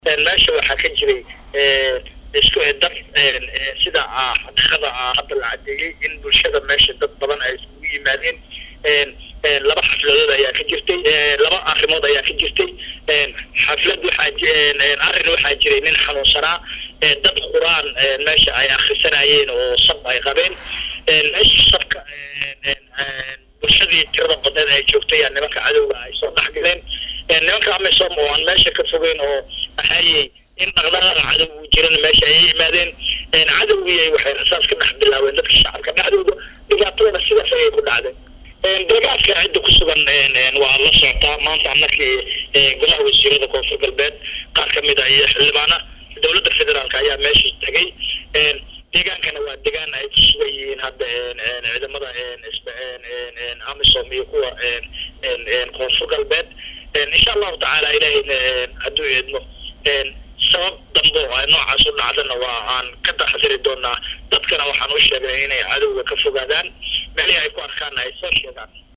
meesha waxaa ka jiray isku dad sida xaqiiqada hadda la cadeeyey in bulshada meesha dad badan ay iskugu yimaadeen laba xafladood ayaa ka jirtay laba arrimood ayaa ka jirtay xaflad waxaa arrin waxaa jiray nin xanuunsanaa dad quraan meesha ay akrisanayeen oo sab ay qabeen meesha sabka bulshadii tirada badneed ay joogtay nimanka cadowga ay soo dhex galeen nimanka amisom oo aan meesha ka fogeyn oo axaayey in dhaqdhaqaaqa cadow uu jiran meesha ayay yimaadeen cadowgii waxay rasaas ka dhex bilaabeen dadka shacabka dhexdooda dhibaatadana sidaas ayay ku dhacday deegaanka cidda ku sugan waa la socotaa maanta markii golaha wasiirada koonfur galbeed qaar ka mid a iyo xildhibaana dowladda federaalk ayaa meesha tegay deegaankana waa deegaan ay ku sugan yihiin hadda ciidamada amisom iyo kuwa koonfur galbeed insha allahu tacaala ilahayna hadduu eedmo sabab dambe oo noocaas u dhacdana waa aan ka taxdiri doonaa dadkana waxaan u sheegay inay cadowga ka fogaadaan meelihii ay ku arkaana ay soo sheegaan